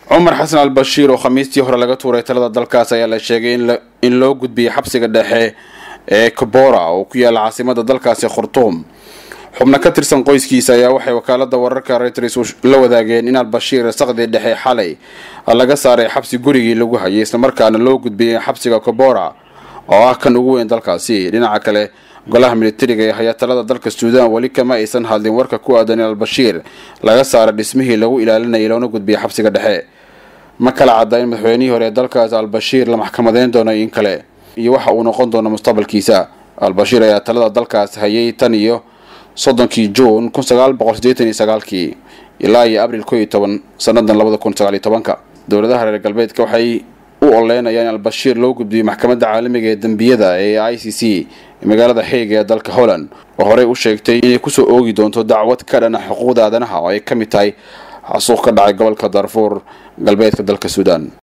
cumar xasan al bashiir oo khamiistii hore laga tuuray talada dalkaas ayaa la sheegay in loo gudbiyey xabsiga dhexe ee kabora oo ku yaala caasimada dalkaasi khurtuum xubno ka tirsan qoyskiisa ayaa waxay wakaalada wararka reuters la wadaageen in albashiir saqdii dhexe xalay laga saaray xabsi gurigii lagu hayay islamarkaana loo gudbiyey xabsiga kabora oo ah kan ugu weyn dalkaasi dhinaca kale golaha militariga ee haya talada dalka suudaan weli kama aysan hadlin warka ku aadan in albashiir laga saaray dhismihii lagu ilaalinayay loona gudbiyay xabsiga dhexe ma kala cadda in madaxweynihii hore ee dalkaas albashiir la maxkamadeyn doono in kale iyo waxa uu noqon doono mustaqbalkiisa albashiir ayaa talada dalkaas hayay tan iyo soddonkii juun kun sagaal boqol sideetan iyo sagaalkii ilaa iyo abril ko iyo toban sanadan labada kun sagaal iyo tobanka dowladaha reer galbeedka waxay u oleynayaan in albashiir loo gudbiyey maxkamadda caalamiga ee dembiyada ee i c c magaalada xeega ee dalka holland oo horey u sheegtay inay kusoo oogi doonto dacwad ka dhana xuquuqda aadanaha oo ay ka mid tahay xasuuq ka dhacay gobolka darfuur galbeedka dalka suudaan